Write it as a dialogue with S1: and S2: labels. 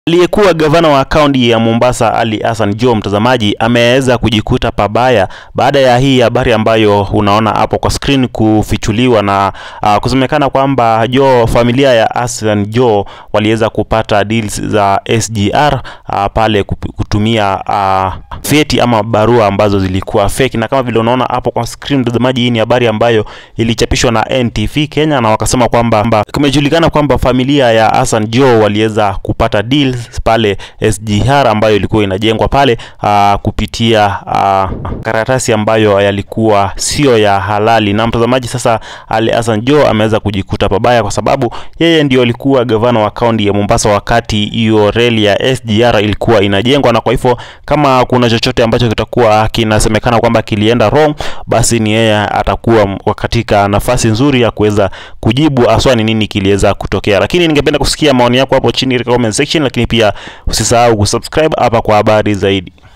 S1: Aliyekuwa gavana wa kaunti ya Mombasa Ali Hassan Joho, mtazamaji, ameweza kujikuta pabaya baada ya hii habari ambayo unaona hapo kwa screen kufichuliwa na uh, kusemekana kwamba Joho, familia ya Hassan Joho waliweza kupata deals za SGR uh, pale kutumia uh, feti ama barua ambazo zilikuwa fake, na kama vile unaona hapo kwa screen mtazamaji, hii ni habari ambayo ilichapishwa na NTV Kenya, na wakasema kwamba kumejulikana kwamba familia ya Hassan Joho waliweza kupata deals pale SGR ambayo ilikuwa inajengwa pale uh, kupitia uh, karatasi ambayo yalikuwa sio ya halali. Na mtazamaji, sasa Ali Hassan Joho ameweza kujikuta pabaya kwa sababu yeye ndio alikuwa gavana wa kaunti ya Mombasa wakati hiyo reli ya SGR ilikuwa inajengwa, na kwa hivyo kama kuna chochote ambacho kitakuwa kinasemekana kwamba kilienda wrong, basi ni yeye atakuwa katika nafasi nzuri ya kuweza kujibu aswa ni nini kiliweza kutokea. Lakini ningependa kusikia maoni yako hapo chini katika comment section, lakini pia usisahau kusubscribe hapa kwa habari zaidi.